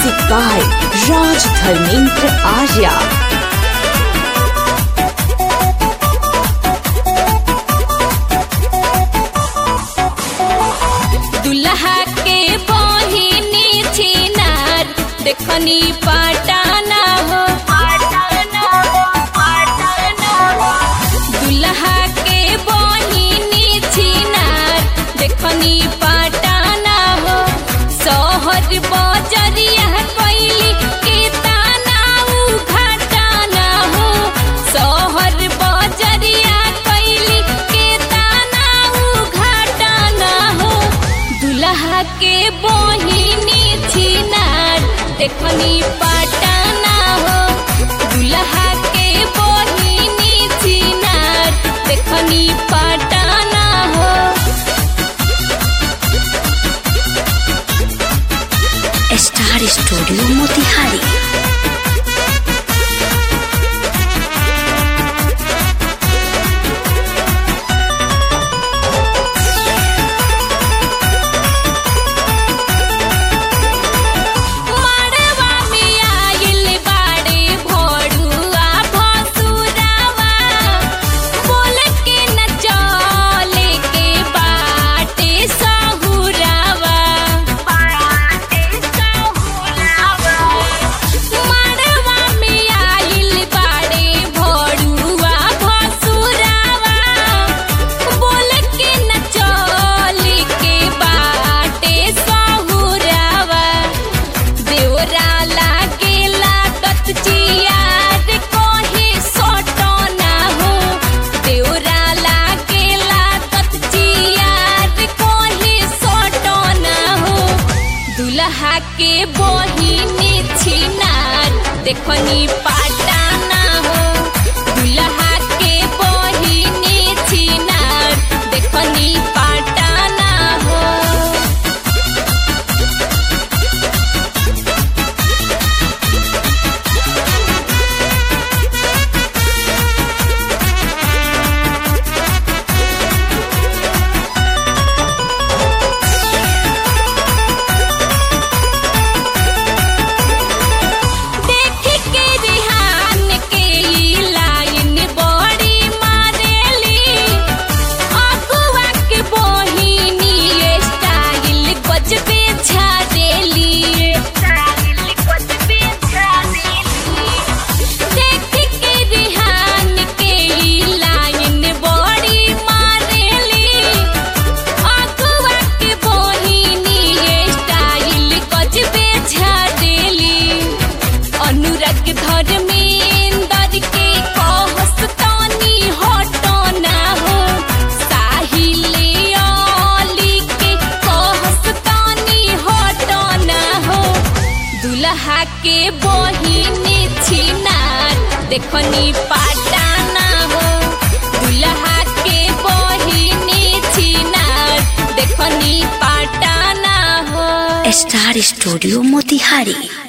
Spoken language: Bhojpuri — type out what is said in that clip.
Music by Raj Dharmendra Arya. दुल्हा के बहिनी छिनार देखनी पटाना हो दुल्हा के बहिनी छिनार देखनी पटाना हो शहर बजरिया कैली के ताना उ घटाना हो शहर बजरिया कैली के ताना उ घटाना हो दुल्हा के बहिनी छिनार देखनी पटाना हो दुल्हा के बहिनी छिनार देखनी पटाना हो Star Studio Motihari. मड़वा में आइल बाड़े भोरुआ भसुरावा बोल के न चले के बाटे सहुरावा मड़वा में आइल बाड़े भोरुआ भसुरावा बोल के न चले के बाटे सहुरावा देवरा लागेला तत चियार कोहे सोटो ना हो देवरा लागेला तत चियार कोहे सोटो ना हो दुल्हा के बहिनी छिनार देखनी पाटाना हो दुल्हा के बहिनी छिनार देखनी पाटाना हो देख के रिहान के ई लाइन बड़ी मारेली अगुआ के बहिनी स्टाइल गजबे झारेली देख के रिहान के ई लाइन बड़ी मारेली अगुआ के बहिनी स्टाइल गजबे झारेली अनुराग धर्मेंद्र के कहस तानी हटो ना हो साहिल अली के कहस तानी हटो ना हो दुल्हा के बहिनी छिनार देखनी पाटाना हो दुल्हा के बहिनी छिनार देखनी पाटाना हो Star Studio Motihari.